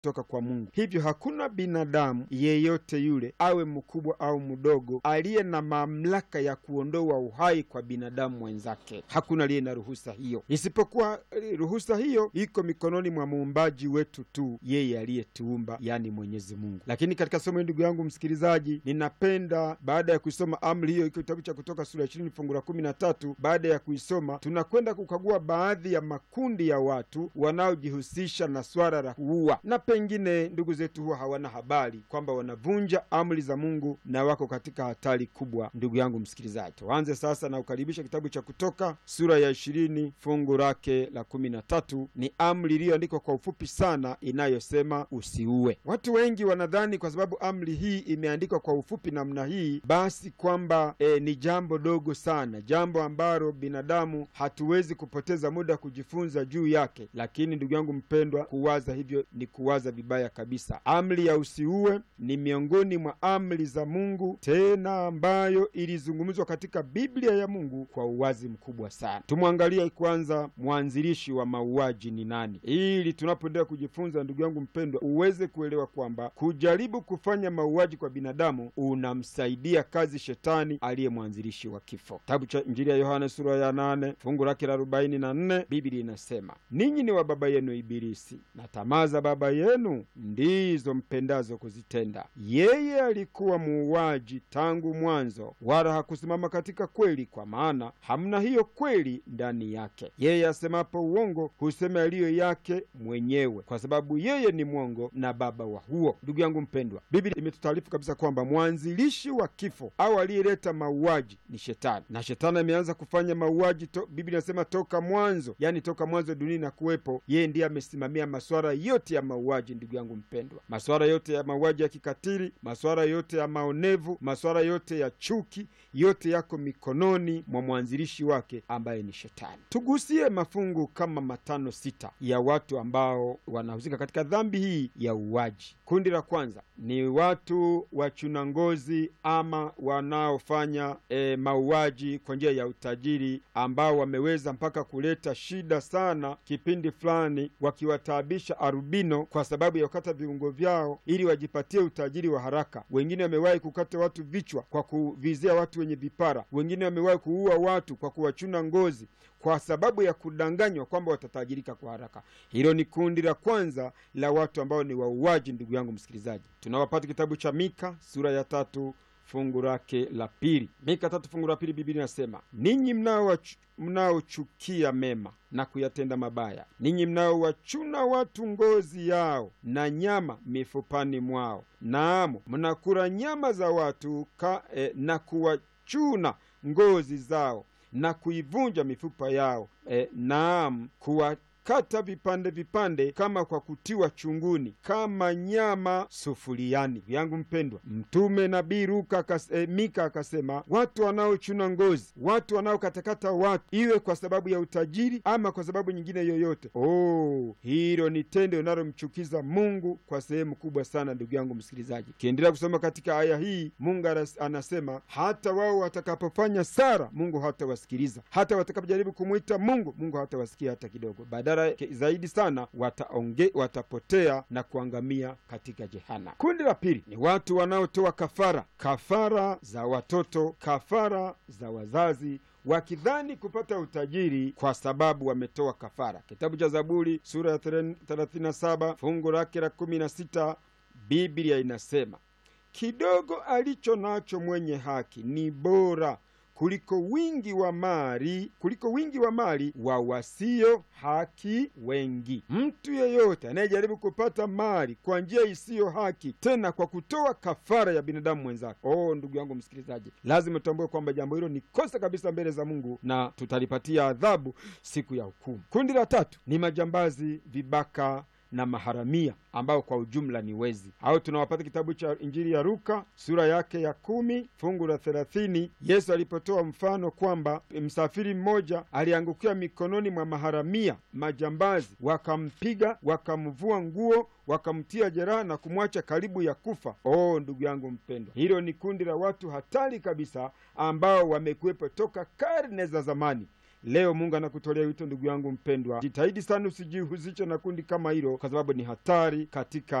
kutoka kwa Mungu. Hivyo hakuna binadamu yeyote yule, awe mkubwa au mdogo, aliye na mamlaka ya kuondoa uhai kwa binadamu mwenzake. Hakuna aliye na ruhusa hiyo, isipokuwa ruhusa hiyo iko mikononi mwa muumbaji wetu tu, yeye aliyetuumba, yani Mwenyezi Mungu. Lakini katika somo hili, ndugu yangu msikilizaji, ninapenda baada ya kuisoma amri hiyo, iko kitabu cha Kutoka sura ya ishirini fungu la kumi na tatu. Baada ya kuisoma, tunakwenda kukagua baadhi ya makundi ya watu wanaojihusisha na swala la kuua, na pengine ndugu zetu huwa hawana habari kwamba wanavunja amri za Mungu na wako katika hatari kubwa. Ndugu yangu msikilizaji, tuanze sasa na kukaribisha kitabu cha Kutoka sura ya ishirini fungu lake la kumi na tatu. Ni amri iliyoandikwa kwa ufupi sana inayosema usiue. Watu wengi wanadhani kwa sababu amri hii imeandikwa kwa ufupi namna hii, basi kwamba e, ni jambo dogo sana, jambo ambalo binadamu hatuwezi kupoteza muda kujifunza juu yake. Lakini ndugu yangu mpendwa, kuwaza hivyo ni kuwaza vibaya kabisa. Amri ya usiue ni miongoni mwa amri za Mungu, tena ambayo ilizungumzwa katika Biblia ya Mungu kwa uwazi mkubwa sana. Tumwangalie kwanza mwanzilishi wa mauaji ni nani, ili tunapoendelea kujifunza, ndugu yangu mpendwa, uweze kuelewa kwamba kujaribu kufanya mauaji kwa binadamu unamsaidia kazi shetani aliye mwanzilishi wa kifo. Kitabu cha Injili ya Yohana sura ya nane fungu lake la arobaini na nne Biblia inasema ninyi ni wa baba yenu Ibilisi, na tamaa za baba yenu ndizo mpendazo kuzitenda. Yeye alikuwa muuaji tangu mwanzo, wala hakusimama katika kweli, kwa maana hamna hiyo kweli ndani yake. Yeye asemapo uongo husema yaliyo yake mwenyewe, kwa sababu yeye ni mwongo na baba wa huo. Ndugu yangu mpendwa, Biblia imetutaarifu kabisa kwamba mwanzilishi wa kifo au aliyeleta mauaji ni Shetani, na Shetani ameanza kufanya mauaji to, Biblia inasema toka mwanzo, yani toka mwanzo dunia na kuwepo, yeye ndiye amesimamia masuala yote ya mauaji. Ndugu yangu mpendwa, masuala yote ya mauaji ya kikatili, masuala yote ya maonevu, masuala yote ya chuki, yote yako mikononi mwa mwanzilishi wake ambaye ni Shetani. Tugusie mafungu kama matano sita ya watu ambao wanahusika katika dhambi hii ya uuaji. Kundi la kwanza ni watu wachuna ngozi ama wanaofanya e, mauaji kwa njia ya utajiri, ambao wameweza mpaka kuleta shida sana kipindi fulani, wakiwataabisha arubino kwa sababu ya kukata viungo vyao ili wajipatie utajiri wa haraka. Wengine wamewahi kukata watu vichwa kwa kuvizia watu wenye vipara. Wengine wamewahi kuua watu kwa kuwachuna ngozi kwa sababu ya kudanganywa kwamba watatajirika kwa haraka. Hilo ni kundi la kwanza la watu ambao ni wauaji. Ndugu yangu msikilizaji, tunawapata kitabu cha Mika sura ya tatu fungu lake la pili. Mika tatu fungu la pili, Biblia inasema ninyi mnaochukia mema na kuyatenda mabaya, ninyi mnaowachuna watu ngozi yao na nyama mifupani mwao, naam mnakula nyama za watu ka, eh, na kuwachuna ngozi zao na kuivunja mifupa yao e, naam kuwakata vipande vipande kama kwa kutiwa chunguni kama nyama sufuriani. Yangu mpendwa, Mtume Nabii Luka akas, e, Mika akasema watu wanaochuna ngozi, watu wanaokatakata watu, iwe kwa sababu ya utajiri ama kwa sababu nyingine yoyote, oh, hilo ni tendo linalomchukiza Mungu kwa sehemu kubwa sana. Ndugu yangu msikilizaji, kiendelea kusoma katika aya hii, Mungu anasema hata wao watakapofanya sara, Mungu hatawasikiliza. Hata watakapojaribu kumwita Mungu, Mungu hatawasikia hata kidogo. Badala zaidi sana wataonge, watapotea na kuangamia katika jehana. Kundi la pili ni watu wanaotoa kafara, kafara za watoto, kafara za wazazi wakidhani kupata utajiri kwa sababu wametoa kafara. Kitabu cha Zaburi sura ya 37 fungu lake la 16, Biblia inasema kidogo alicho nacho mwenye haki ni bora kuliko wingi wa mali kuliko wingi wa mali wa wasio haki wengi. Mtu yeyote anayejaribu kupata mali kwa njia isiyo haki, tena kwa kutoa kafara ya binadamu mwenzake, oh, ndugu yangu msikilizaji, lazima tutambue kwamba jambo hilo ni kosa kabisa mbele za Mungu na tutalipatia adhabu siku ya hukumu. Kundi la tatu ni majambazi, vibaka na maharamia ambao kwa ujumla ni wezi. Au tunawapata kitabu cha Injili ya Luka sura yake ya kumi fungu la thelathini Yesu alipotoa mfano kwamba msafiri mmoja aliangukia mikononi mwa maharamia majambazi, wakampiga wakamvua nguo wakamtia jeraha na kumwacha karibu ya kufa. Oh, ndugu yangu mpendwa, hilo ni kundi la watu hatari kabisa ambao wamekuwepo toka karne za zamani Leo Mungu anakutolea wito, ndugu yangu mpendwa, jitahidi sana usijihusishe na kundi kama hilo, kwa sababu ni hatari katika